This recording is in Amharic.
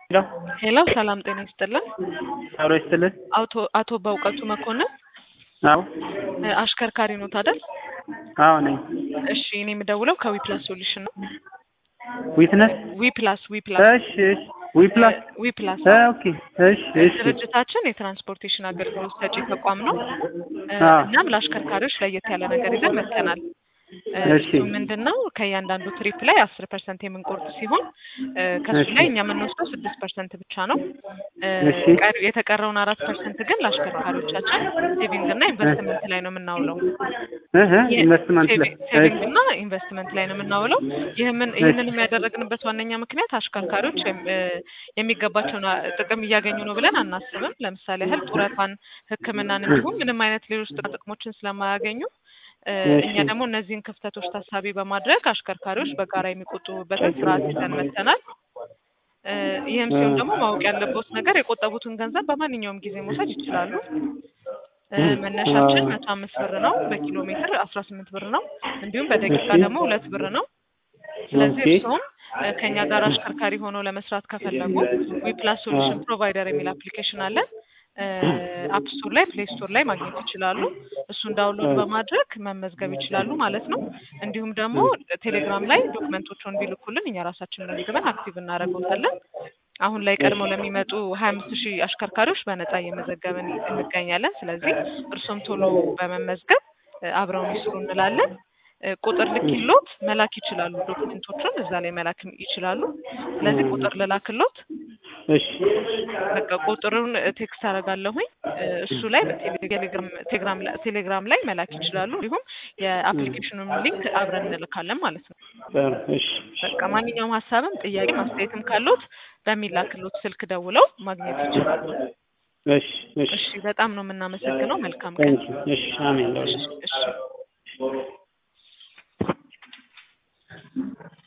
ሄሎ ሄሎ ሰላም ጤና ይስጥልን። አብሮ ይስጥልን። አቶ አቶ በእውቀቱ መኮንን አዎ እ አሽከርካሪ ኖት አይደል? አዎ ነኝ። እሺ እኔ የምደውለው ከዊፕላስ ሶሉሽን ነው። ዊትነስ ዊፕላስ ዊፕላስ እሺ እሺ ዊፕላስ ዊፕላስ እ ኦኬ እሺ እሺ ድርጅታችን የትራንስፖርቴሽን አገልግሎት ሰጪ ተቋም ነው። እ አዎ። እናም ለአሽከርካሪዎች ለየት ያለ ነገር ይዘን መጥተናል። እ እሺ። እሱ ምንድን ነው ከእያንዳንዱ ትሪፕ ላይ አስር ፐርሰንት የምንቆርጥ ሲሆን እ ከሱ እሺ። ላይ እኛ የምንወስደው ስድስት ፐርሰንት ብቻ ነው። እ እሺ። ቀሪ- የተቀረውን አራት ፐርሰንት ግን ለአሽከርካሪዎቻችን ሴቪንግ እና ኢንቨስትመንት ላይ ነው የምናውለው። እህ ኢንቨስትመንት ላይ ሴቪንግ እና ኢንቨስትመንት ላይ ነው የምናውለው። ይህምን ይህንን የሚያደረግንበት ዋነኛ ምክንያት አሽከርካሪዎች የም- እ የሚገባቸውን አ- ጥቅም እያገኙ ነው ብለን አናስብም። ለምሳሌ ያህል ጡረታን፣ ሕክምናን እንዲሁም ምንም አይነት ሌሎች ጥቅማ ጥቅሞችን ስለማያገኙ እ እሺ። እኛ ደግሞ እነዚህን ክፍተቶች ታሳቢ በማድረግ አሽከርካሪዎች በጋራ የሚቆጥቡበትን ስርዓት ይዘን መጥተናል። እ ይህም ሲሆን ደግሞ ማወቅ ያለበት ነገር የቆጠቡትን ገንዘብ በማንኛውም ጊዜ መውሰድ ይችላሉ። እ መነሻችን መቶ አምስት ብር ነው። በኪሎ ሜትር አስራ ስምንት ብር ነው። እንዲሁም በደቂቃ እሺ። ደግሞ ሁለት ብር ነው። ስለዚህ ኦኬ። እርስዎም እ ከእኛ ጋር አሽከርካሪ ሆነው ለመስራት ከፈለጉ ዊፕላስ ሶሉሽን ፕሮቫይደር የሚል አፕሊኬሽን አለን። አፕ ስቶር ላይ ፕሌይ ስቶር ላይ ማግኘት ይችላሉ። እሱን ዳውንሎድ በማድረግ መመዝገብ ይችላሉ ማለት ነው። እንዲሁም ደግሞ ቴሌግራም ላይ ዶክመንቶቹን ቢልኩልን እኛ ራሳችን መዝግበን አክቲቭ እናደርገውታለን። አሁን ላይ ቀድመው ለሚመጡ ሀያ አምስት ሺህ አሽከርካሪዎች በነጻ እየመዘገብን እንገኛለን። ስለዚህ እርሶም ቶሎ በመመዝገብ እ አብረውን ይስሩ እንላለን። እ ቁጥር ልኪሎት መላክ ይችላሉ። ዶክመንቶቹን እዛ ላይ መላክ ይችላሉ። ስለዚህ ቁጥር ልላክሎት እሺ በቃ ቁጥሩን ቴክስት አደርጋለሁኝ እ እሱ ላይ በቴሌግራም ቴሌግራም ላይ ቴሌግራም ላይ መላክ ይችላሉ። እንዲሁም የአፕሊኬሽኑን ሊንክ አብረን እንልካለን ማለት ነው። ጥሩ እሺ በቃ ማንኛውም ሀሳብም ጥያቄ ማስተያየትም ካሉት በሚላክሎት ስልክ ደውለው ማግኘት ይችላሉ። እሺ እሺ እሺ በጣም ነው የምናመሰግነው። መልካም ቀን። ታንኪ እሺ አሜን እሺ እሺ